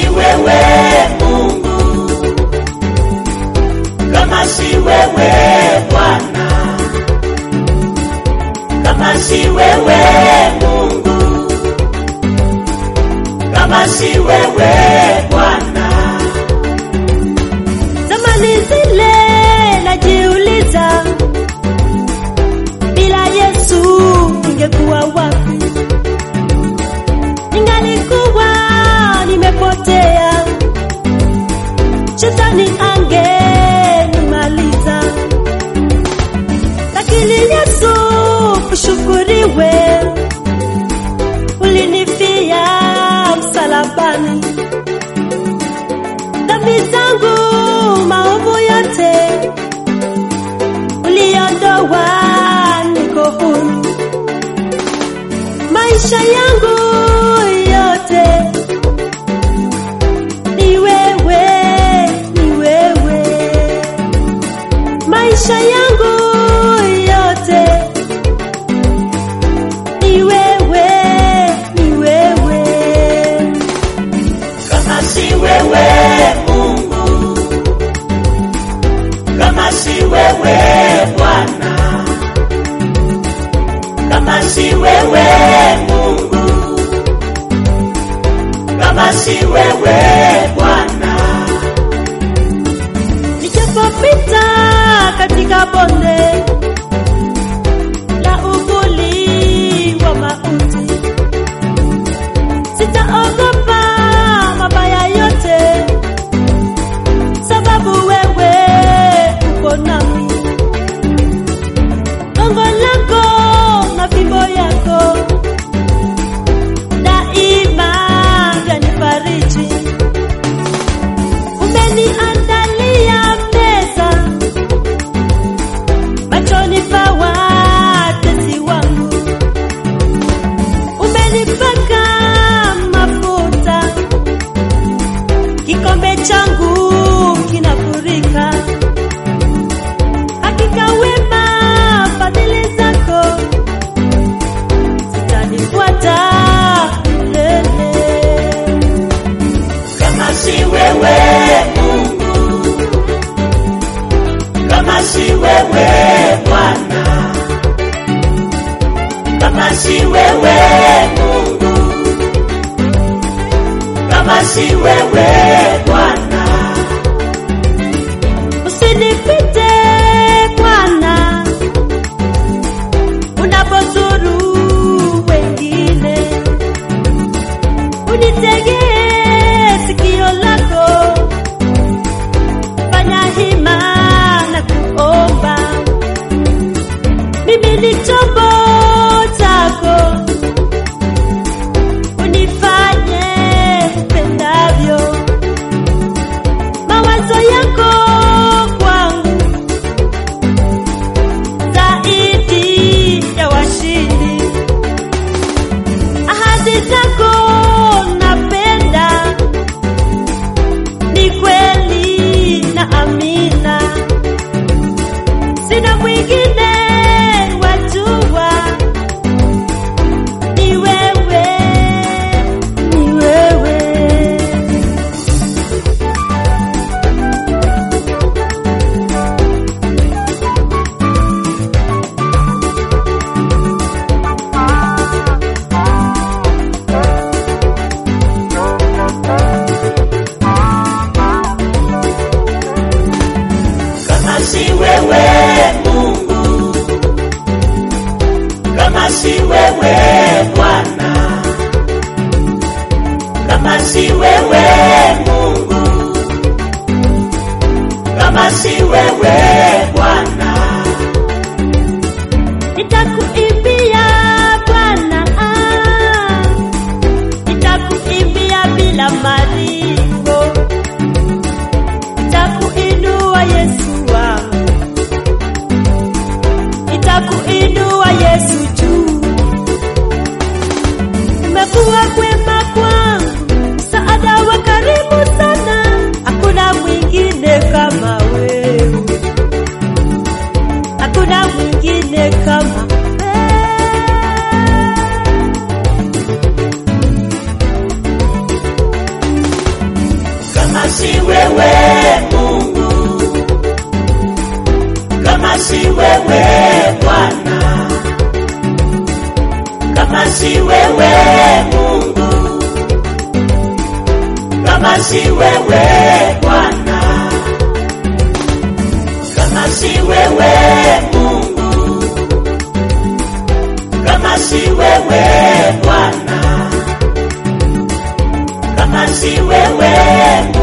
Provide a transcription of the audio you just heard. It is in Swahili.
wewe Mungu, kama si wewe Bwana, kama si wewe Mungu, kama si wewe Bwana. Zamani zile najiuliza, bila Yesu ningekuwa wapi? Ningalikuwa nimepotea, shetani angenimaliza, lakini Yesu ushukuriwe, ulinifia msalabani dhambi zangu maovu yote uliondoa, niko huru. Maisha yangu yote ni wewe, ni wewe. Maisha yangu yote ni wewe, ni wewe. Kama si wewe Mungu, kama si wewe Bwana, kama si wewe Mungu, kama si wewe Bwana, Nijapopita katika bonde la uvuli wa mauti, sitaogopa mabaya yote, sababu wewe uko nami. Gongo lako na fimbo yako daima vyanifariji. Umeniandalia meza machoni pa watesi wangu, umenipaka mafuta, kikombe changu kinafurika. Hakika wema fadhili zako zitanifuata milele. kama si wewe Mungu, kama si wewe Bwana, kama si wewe Mungu, kama si wewe Bwana, Usinipite Bwana, unapozuru wengine, unitegee sikio lako, fanya hima na kuomba. Mimi ni chombo chako, unifanye upendavyo mawazo yako kwangu zaidi ya washindi, ahadi zako napenda, ni kweli na amina, sina mwingine wajua, ni wewe, ni wewe. kama si wewe Mungu, kama si wewe Bwana, kama si wewe Mungu, kama si wewe Bwana, Nitakuimbia Bwana, ah, nitakuimbia bila malipo, nitakuinua Yesu wangu, nitakuinua Yesu juu. Umekuwa kwema kwangu, msaada wa karibu sana, hakuna mwingine kama wewe hakuna mwingine kama wewe. si wewe Mungu, kama si wewe Bwana, kama si wewe Mungu, kama si wewe Bwana, kama si wewe Mungu